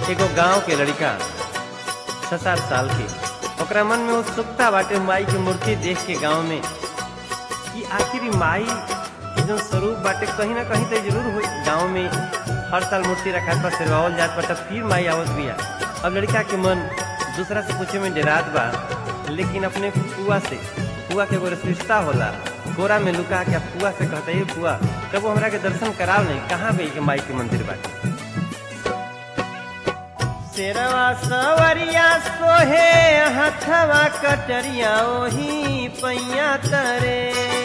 एगो गांव के लड़का छह सात साल के ओकरा मन में उत्सुकता बाटे माई के मूर्ति देख के गांव में कि आखिर ई माई के जो स्वरूप बाटे कहीं ना कहीं तो जरूर हो गांव में हर साल मूर्ति रखात बा सिरवावल जात बा तब फिर माई आवत बिया अब लड़का के मन दूसरा से पूछे में डरात बा लेकिन अपने फुआ से फुआ के एगो रिश्ता होला गोरा में लुका के फुआ से कहता है फुआ कबो हमरा के दर्शन कराओ नहीं कहाँ गई के माई के मंदिर बाटे शेरवा सवरिया सोहे हथवा कटरिया ओही पैया तरे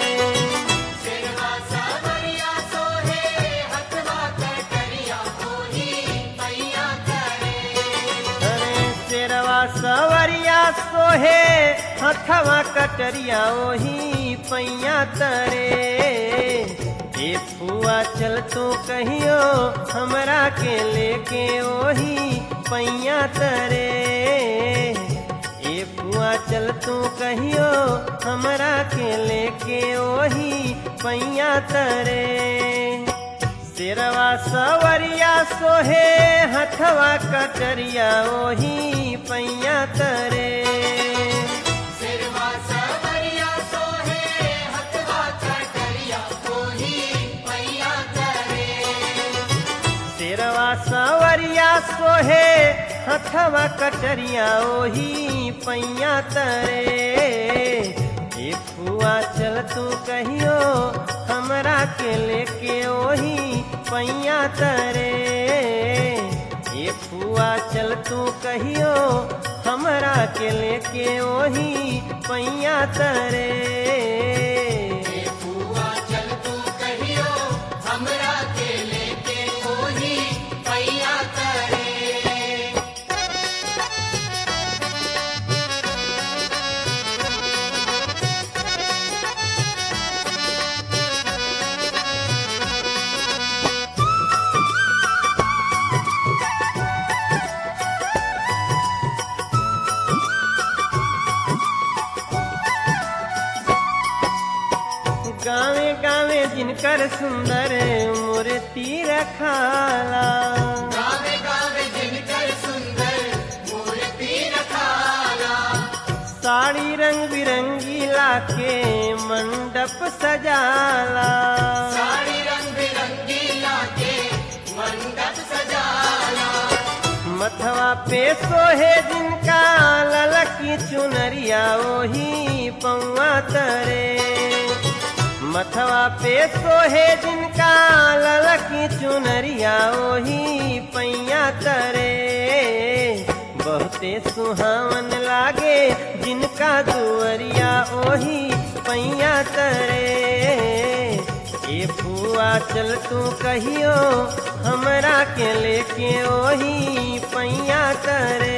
अरे शेरवा सवरिया सोहे हथवा कटरिया ओही पैया तरे ए फुआ चल तू कहियो हमरा के लेके ओही पैया तरे ए फुआ चल तू कहियो हमरा के लेके ओही पैया तरे सिरवा सवरिया सोहे हथवा कटरिया ओही पैया तरे सिरवा सवरिया सोहे हथवा कटरिया ओही पैया तरे ए फुआ चल तू कहियो हमरा के लेके ओही पैया तरे ए फुआ चल तू कहियो हमरा के लेके ओही पैया तरे गावे गावे जिनकर सुंदर मूर्ति रखाला साड़ी रंग बिरंगी लाके मंडप सजाला मथवा पे सोहे जिनका ललकी चुनरिया ओही पौआ तरे मथवा पे सोहे जिनका ललकी चुनरिया ओही पैया तरे बहुते सुहावन लागे जिनका दुअरिया ओही पैया तरे ए फुआ चल तू कहियो हमरा के लेके ओही पैया तरे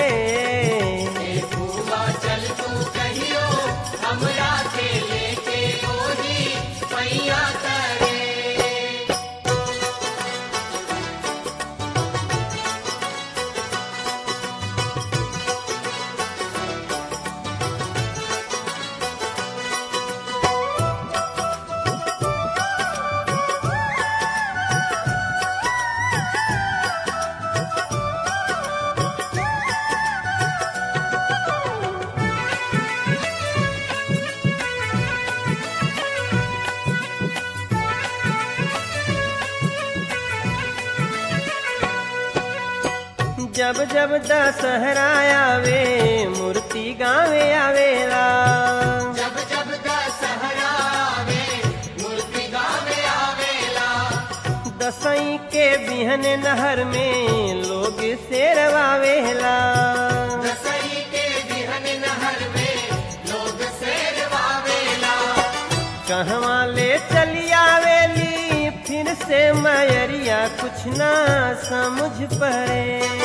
जब जब दशहरा आवे मूर्ति गावे आवेला दसई के बिहन नहर में लोग शेरवावेला कहवा ले चली आवेली फिर से मयरिया कुछ ना समझ पड़े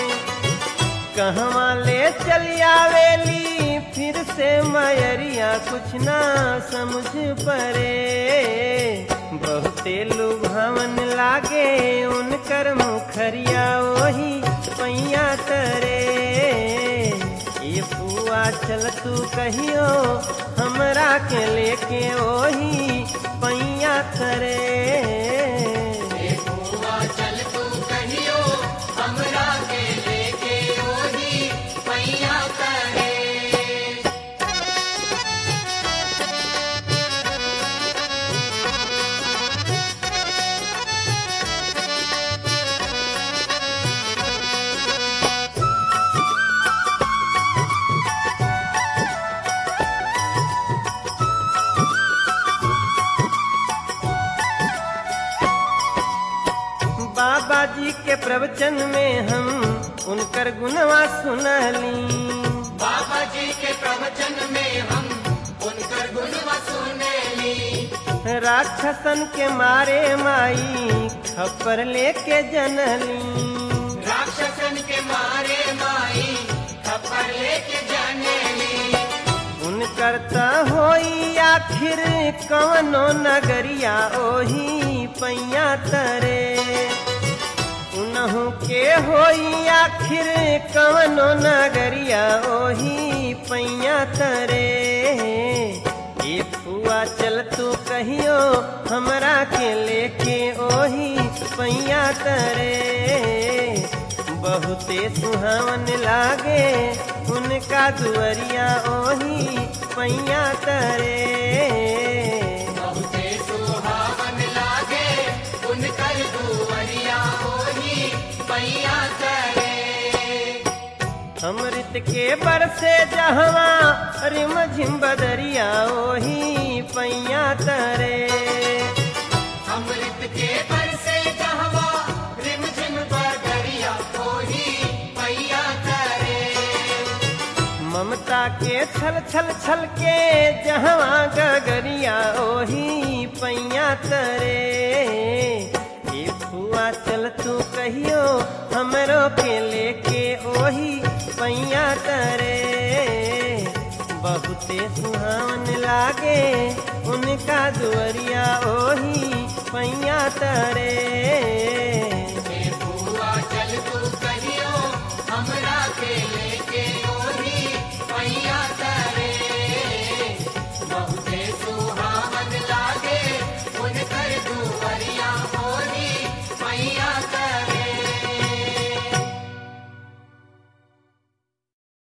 कहवा ले चली आवेली फिर से मयरिया कुछ ना समझ पड़े बहुते लुभावन लागे उनकर मुखरिया वही पैया तरे ये फुआ चल तू कहियो हमरा के लेके ओही पैया तरे चल तू कहियो हमरा के बाबा जी के प्रवचन में हम उनकर गुणवा सुनली बाबा जी के प्रवचन में हम उनकर गुणवा सुनेली राक्षसन के मारे माई खप्पर लेके जनली राक्षसन के मारे माई खपर लेके जानेली उनकर त होई आखिर कवनो नगरिया ओही पैया तरे उनहु के होई आखिर कवनो नगरिया ओही पैया तरे ए फुआ चल तू कहियो हमरा के लेके ओही पैया तरे बहुते सुहावन लागे उनका दुअरिया ओही पैया तरे बहुते सुहावन लागे उनकर दुवरिया ओही पैया करे अमृत के बरसे जहवा रिम झिम बदरिया ओही पैया तरे अमृत के बरसे कहवा रिम झिम बदरिया ओही पैया करे ममता के छल छल छल के जहवा गगरिया ओही पैया तरे ए फुआ चल तू कहियो हमरो के लेके ओही पैया तरे बहुते सुहावन लागे उनका दुअरिया ओही पैया तरे